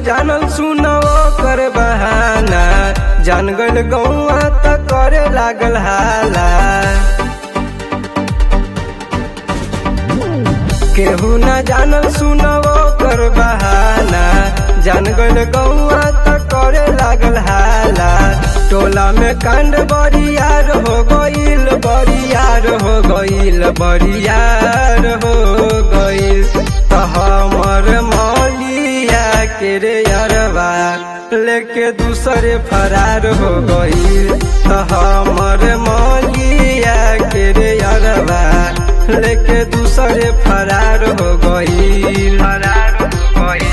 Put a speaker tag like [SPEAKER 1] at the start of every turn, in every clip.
[SPEAKER 1] जानल सुनो कर बहाना जान गल गौआ त करे लागल हाला केहू न जानल सुनो कर बहाना जान गल गौआ त करे लागल हाला टोला में कांड बरियार हो गईल बरियार हो गईल बरियार हो गईल त हमर मौलिया के रे अरबा लेके दूसरे फरार हो गईल त हमर मौलिया के रे अरबा लेके दूसरे फरार हो गईल फरार हो गईल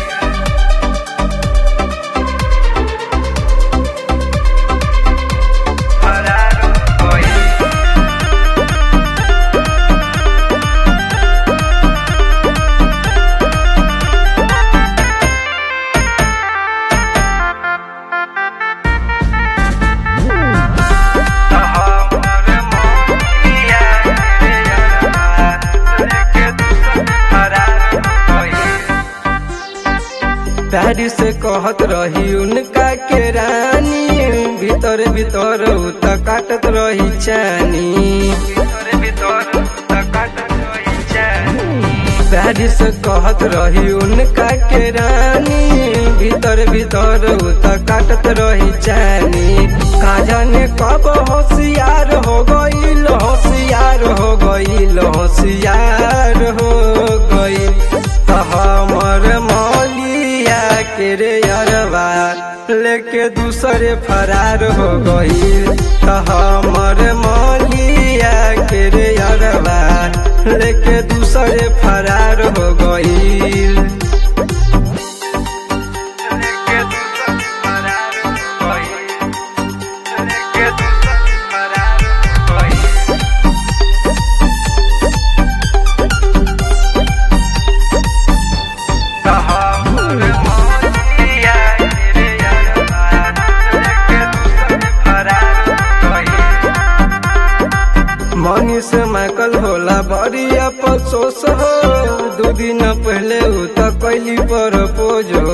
[SPEAKER 1] फरार हो गईल प्यारी से कहत रही उनका के रानी भीतर भीतर उ त काटत रही चानी भीतर भीतर उ त काटत रही चानी प्यारी से कहत रही उनका के रानी भीतर भीतर उ त काटत रही चानी का जाने कब होशियार हो गईल होशियार हो गईल होशियार हो गईल त हमर मौलिया के रे अरबा लेके दूसरे फरार हो गईल त हमर मौलिया के रे अरबा लेके दूसरे फरार हो गईल लेके दूसरे फरार हो गईल लेके दूसरे फरार हो गईल मनी से मैकल होला बड़ी अफसोस हो दू दिन पहले उ त कैली पर पोजो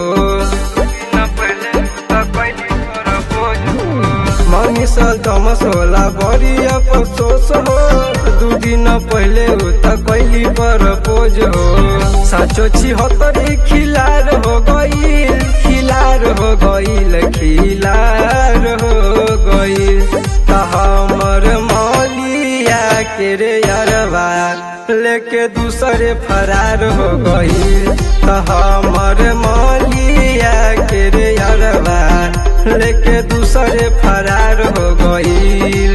[SPEAKER 1] मनी से तमस होला बड़ी अफसोस हो दू दिन पहले उ त कैली पर पोजो साचो छिहत्तरी खिलार हो गईल खिलार हो गईल खिलार हो गईल त हमर मौलिया के रे अरबा लेके दूसरे फरार हो गईल त हमर मौलिया के रे अरबा लेके दूसरे फरार हो गईल